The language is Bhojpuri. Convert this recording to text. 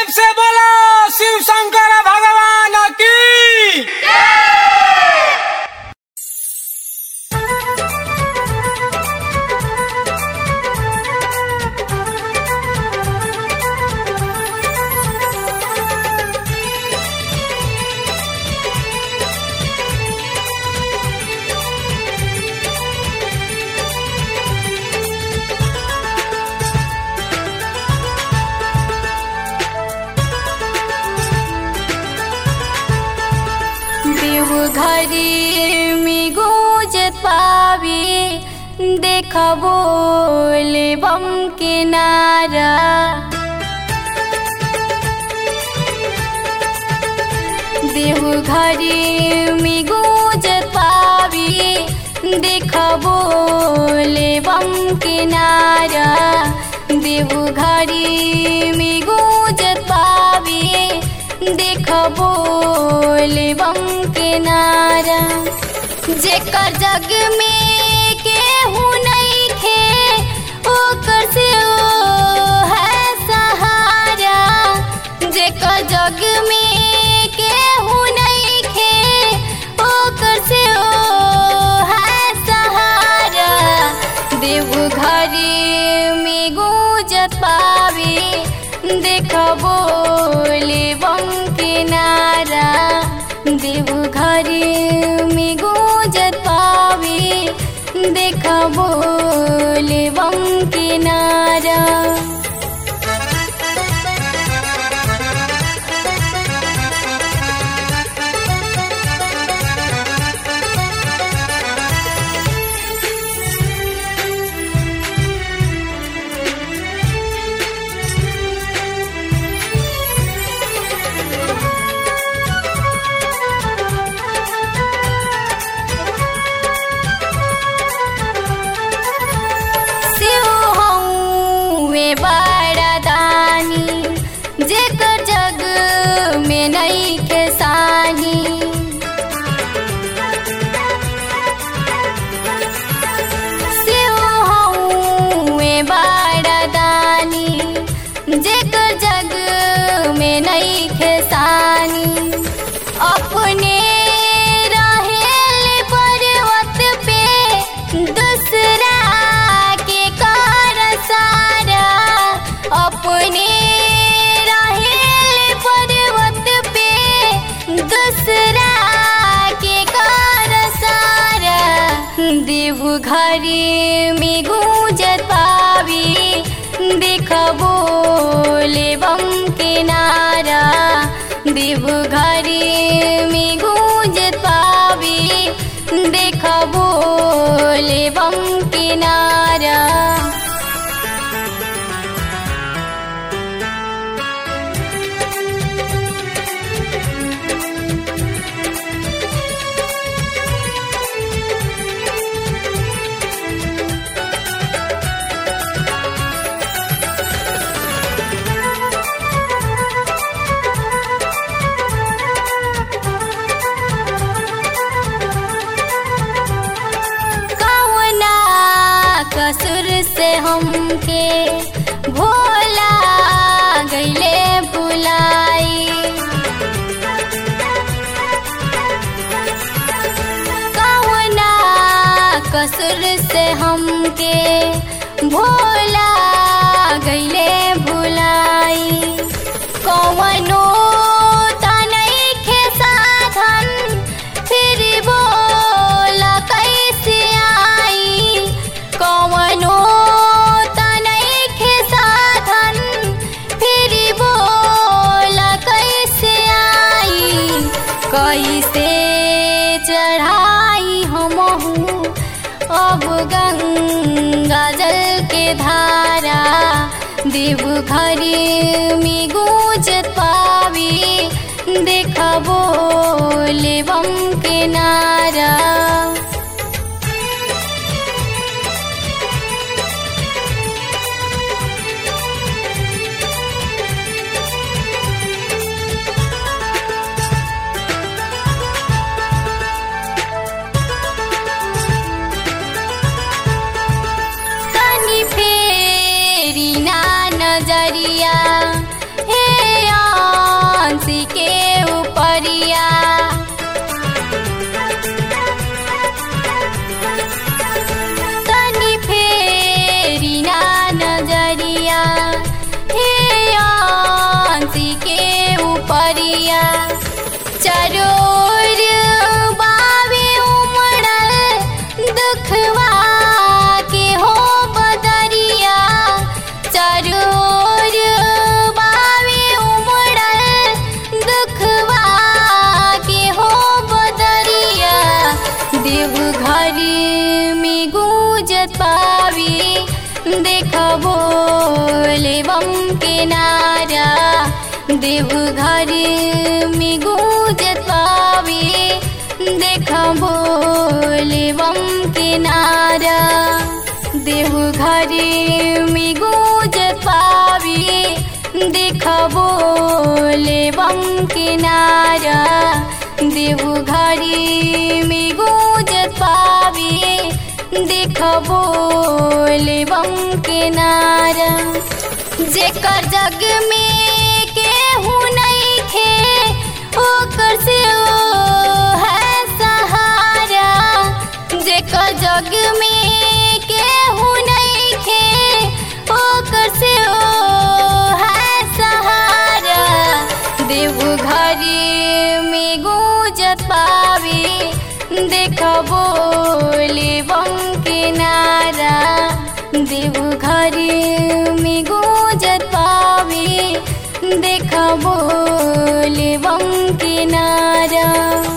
प्रेम से बोलो शिव शंकर भगवान की देवघरी में गूंजत पावी देखबो लेबम के नारा देवघरी में गूंजत पावी देखबो लेबम के नारा देवघरी में गूंजत पावी देखबो लेबम के नारा जेकर जग में केहू नइखे ओकर से ओ है सहारा जेकर जग में केहू नइखे ओकर से ओ है सहारा देवघरी में गूंजत पावे देखबो लेबम के नारा देवघरी में गूंजत पावे देखबो लेबम के नारा शिव हौवे बड़ा दानी जेकर जग में नइखे सानी शिव हौवे बड़ा दानी जेकर जग में नइखे सानी अपने रहेल पर्वत पे दूसरा के कर सारा अपने रहेल पर्वत पे दूसरा के कर सारा देवघरी में गूंजत पावी देखबो लेबम के नारा देवघरी में गूंजत पावी देखबो लेबम के नारा कौना कसुर से हमके भोला गईले बुलाई कौना कसुर से हमके भोला गईले भुलाई कौनो तनइखे साधन फिर बोला कैसे आई कौनो तनइखे साधन फिर बोला कैसे आई कैसे चढ़ाई हमहू अब गंगा जल के धारा देवघरी में गूंजत पावी देखबो लेबम के नारा तनी फेरी ना नजरिया हे देवघर में गूंजत पावे देख भोले बम के नारा देवघर में गूंजत पावे देख भोले बम के नारा देवघर में गूंजत पावे देख भोले बम के नारा जेकर जग में केहू नइखे ओकर से ओ है सहारा जेकर जग में केहू नइखे ओकर से ओ है सहारा देवघर में गूंजत पावे देख बोले बम के नारा देवघर में गूंजत पावे देख बोले बम के नारा